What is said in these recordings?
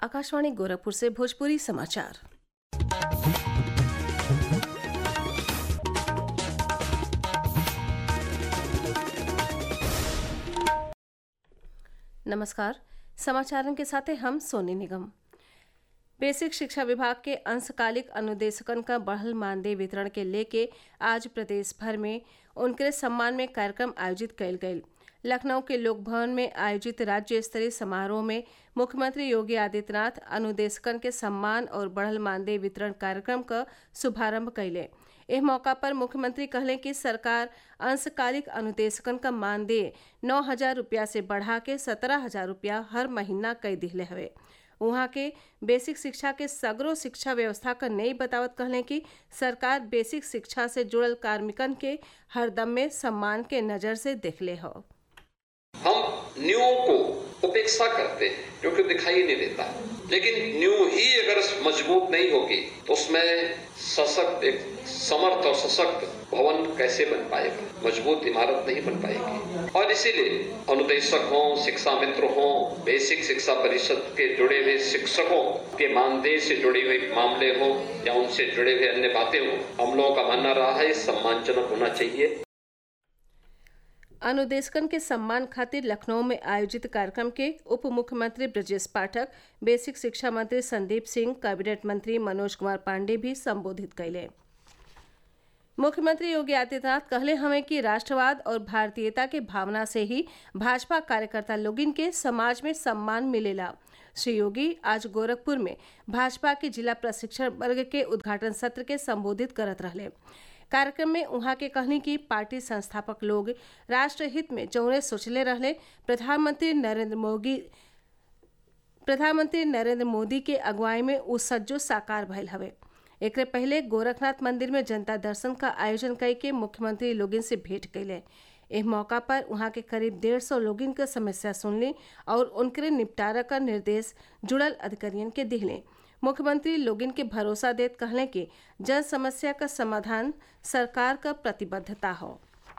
आकाशवाणी गोरखपुर से भोजपुरी समाचार नमस्कार समाचारों के साथ हैं हम सोनी निगम बेसिक शिक्षा विभाग के अंशकालिक अनुदेशकन का बढ़ल मानदेय वितरण के लेके आज प्रदेश भर में उनके सम्मान में कार्यक्रम आयोजित कयल गयल लखनऊ के लोक भवन में आयोजित राज्य स्तरीय समारोह में मुख्यमंत्री योगी आदित्यनाथ अनुदेशकन के सम्मान और बढ़ल मानदेय वितरण कार्यक्रम का शुभारंभ कैले एह मौका पर मुख्यमंत्री कहले कि सरकार अंशकालिक अनुदेशकन का मानदेय नौ हजार रुपया से बढ़ा के सत्रह हजार रुपया हर महीना कई दिहले हवे उहाँ के बेसिक शिक्षा के सगरो शिक्षा व्यवस्था का नई बतावत कहले कि सरकार बेसिक शिक्षा से जुड़ल कार्मिकन के हरदम में सम्मान के नजर से देखले हो हम न्यू को उपेक्षा करते हैं क्योंकि दिखाई नहीं देता लेकिन न्यू ही अगर मजबूत नहीं होगी तो उसमें सशक्त एक समर्थ और सशक्त भवन कैसे बन पाएगा मजबूत इमारत नहीं बन पाएगी और इसीलिए अनुदेशक हो शिक्षा मित्र हो बेसिक शिक्षा परिषद के जुड़े हुए शिक्षकों के मानदेय से जुड़े हुए मामले हो या उनसे जुड़े हुए अन्य बातें हो हम लोगों का मानना रहा है सम्मानजनक होना चाहिए अनुदेशकन के सम्मान खातिर लखनऊ में आयोजित कार्यक्रम के उप मुख्यमंत्री ब्रजेश पाठक बेसिक शिक्षा मंत्री संदीप सिंह कैबिनेट मंत्री मनोज कुमार पांडे भी संबोधित कैले मुख्यमंत्री योगी आदित्यनाथ कहले हमें कि राष्ट्रवाद और भारतीयता के भावना से ही भाजपा कार्यकर्ता लोगिन के समाज में सम्मान मिलेला श्री योगी आज गोरखपुर में भाजपा के जिला प्रशिक्षण वर्ग के उद्घाटन सत्र के संबोधित करत रहले कार्यक्रम में उहाँ के कहनी कि पार्टी संस्थापक लोग राष्ट्र हित में जौने सोचले रहले प्रधानमंत्री नरेंद्र मोदी प्रधानमंत्री नरेंद्र मोदी के अगुवाई में उ सज्जो साकार भयल हवे एकरे पहले गोरखनाथ मंदिर में जनता दर्शन का आयोजन कई के मुख्यमंत्री लोगिन से भेंट कैले एह मौका पर वहाँ के करीब डेढ़ सौ लोगिन के समस्या सुनली और उनके निपटारा का निर्देश जुड़ल अधिकारियन के दिहले मुख्यमंत्री लोगिन के भरोसा देत कहले कि जन समस्या का समाधान सरकार का प्रतिबद्धता हो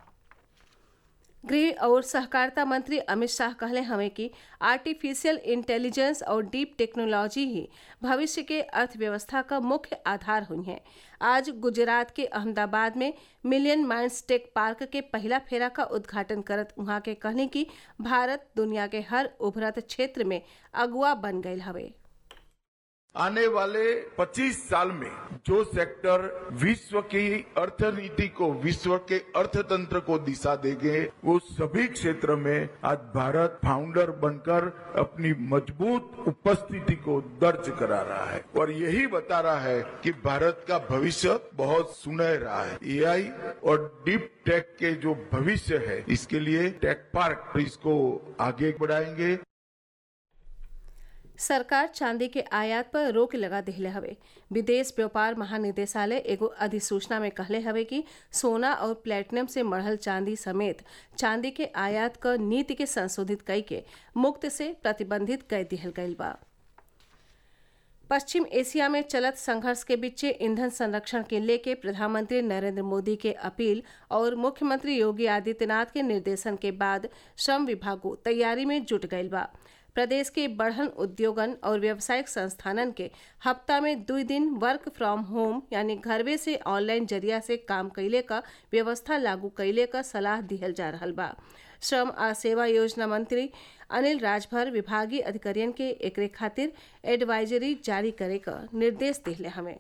गृह और सहकारिता मंत्री अमित शाह कहले हमें कि आर्टिफिशियल इंटेलिजेंस और डीप टेक्नोलॉजी ही भविष्य के अर्थव्यवस्था का मुख्य आधार हुई है आज गुजरात के अहमदाबाद में मिलियन माइंड्स टेक पार्क के पहला फेरा का उद्घाटन करत वहाँ के कहने की भारत दुनिया के हर उभरत क्षेत्र में अगुआ बन गए हवे आने वाले 25 साल में जो सेक्टर विश्व की अर्थनीति को विश्व के अर्थतंत्र को दिशा देंगे वो सभी क्षेत्र में आज भारत फाउंडर बनकर अपनी मजबूत उपस्थिति को दर्ज करा रहा है और यही बता रहा है कि भारत का भविष्य बहुत सुनहरा है एआई और डीप टेक के जो भविष्य है इसके लिए टेक पार्क इसको आगे बढ़ाएंगे सरकार चांदी के आयात पर रोक लगा दिले हवे विदेश व्यापार महानिदेशालय एगो अधिसूचना में कहले हवे कि सोना और प्लेटिनम से मढ़ल चांदी समेत चांदी के आयात क नीति के संशोधित कई के मुक्त से प्रतिबंधित कर दिहल गईल बा पश्चिम एशिया में चलत संघर्ष के बीच ईंधन संरक्षण के लेके प्रधानमंत्री नरेंद्र मोदी के अपील और मुख्यमंत्री योगी आदित्यनाथ के निर्देशन के बाद श्रम विभागो तैयारी में जुट गईल बा प्रदेश के बढ़न उद्योगन और व्यावसायिक संस्थानन के हफ्ता में दो दिन वर्क फ्रॉम होम यानी घरवे से ऑनलाइन जरिया से काम कैले का व्यवस्था लागू कैले का सलाह दिहल जा रहा बा श्रम आ सेवा योजना मंत्री अनिल राजभर विभागीय अधिकारियन के एकरे खातिर एडवाइजरी जारी करे का निर्देश दिले हमें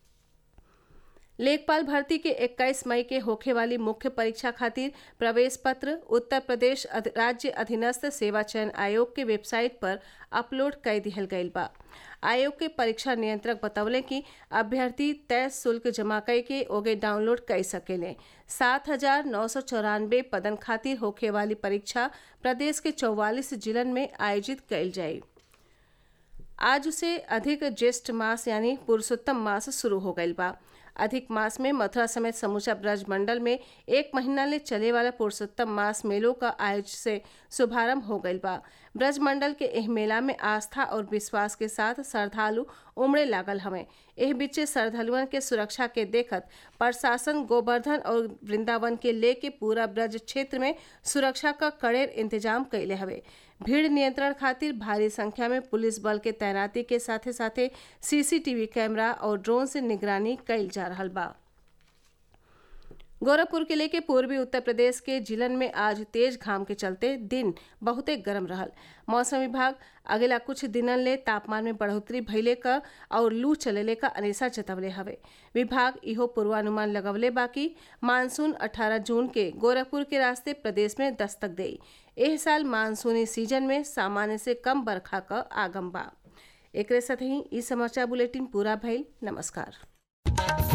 लेखपाल भर्ती के 21 मई के होखे वाली मुख्य परीक्षा खातिर प्रवेश पत्र उत्तर प्रदेश राज्य अधीनस्थ सेवा चयन आयोग के वेबसाइट पर अपलोड कर दिहल गईल बा आयोग के परीक्षा नियंत्रक बतौले कि अभ्यर्थी तय शुल्क जमा कई के ओगे डाउनलोड कर सकेले सात हजार नौ सौ चौरानवे पदन खातिर होखे वाली परीक्षा प्रदेश के चौवालीस जिलन में आयोजित कईल जाये आज से अधिक ज्येष्ठ मास यानी पुरुषोत्तम मास शुरू हो गईल बा अधिक मास में मथुरा समेत समूचा ब्रज मंडल में एक महीना ले चले वाला पुरुषोत्तम मास मेलों का आयोजन से शुभारंभ हो गईल बा ब्रज मंडल के एह मेला में आस्था और विश्वास के साथ श्रद्धालु उमड़े लागल हमें एह बीचे श्रद्धालुअन के सुरक्षा के देखत प्रशासन गोवर्धन और वृंदावन के लेके पूरा ब्रज क्षेत्र में सुरक्षा का कड़ेर इंतजाम कैले हवे भीड़ नियंत्रण खातिर भारी संख्या में पुलिस बल के तैनाती के साथे साथे सीसीटीवी कैमरा और ड्रोन से निगरानी कईल जा रहा बा गोरखपुर किले के पूर्वी उत्तर प्रदेश के जिलन में आज तेज घाम के चलते दिन बहुते गर्म रहल मौसम विभाग अगला कुछ दिनन ले तापमान में बढ़ोतरी भइले क और लू चलेले का अनेसा जतवले हवे विभाग इहो पूर्वानुमान लगवले बाकी मानसून 18 जून के गोरखपुर के रास्ते प्रदेश में दस्तक देई एह साल मानसूनी सीजन में सामान्य से कम बरखा क आगम बा एकरे साथ ही ई समाचार बुलेटिन पूरा भइल नमस्कार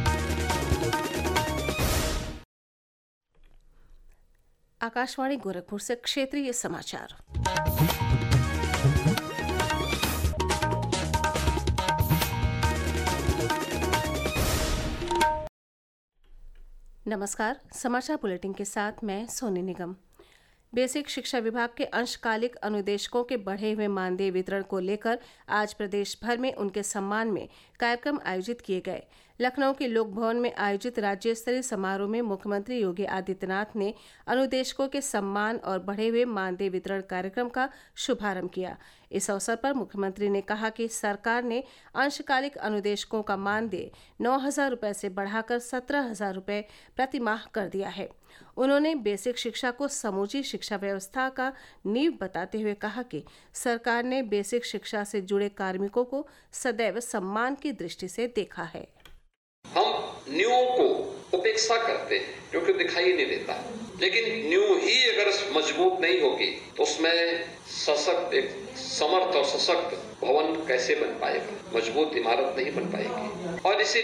आकाशवाणी गोरखपुर से क्षेत्रीय समाचार नमस्कार समाचार बुलेटिन के साथ मैं सोनी निगम बेसिक शिक्षा विभाग के अंशकालिक अनुदेशकों के बढ़े हुए मानदेय वितरण को लेकर आज प्रदेश भर में उनके सम्मान में कार्यक्रम आयोजित किए गए लखनऊ के लोक भवन में आयोजित राज्य स्तरीय समारोह में मुख्यमंत्री योगी आदित्यनाथ ने अनुदेशकों के सम्मान और बढ़े हुए मानदेय वितरण कार्यक्रम का शुभारंभ किया इस अवसर पर मुख्यमंत्री ने कहा कि सरकार ने अंशकालिक अनुदेशकों का मानदेय नौ हजार रुपये से बढ़ाकर सत्रह हजार रुपये प्रति माह कर दिया है उन्होंने बेसिक शिक्षा को समूची शिक्षा व्यवस्था का नींव बताते हुए कहा कि सरकार ने बेसिक शिक्षा से जुड़े कार्मिकों को सदैव सम्मान की दृष्टि से देखा है हम न्यू को उपेक्षा करते हैं क्योंकि दिखाई नहीं देता लेकिन न्यू ही अगर मजबूत नहीं होगी तो उसमें सशक्त एक समर्थ और सशक्त भवन कैसे बन पाएगा मजबूत इमारत नहीं बन पाएगी और इसी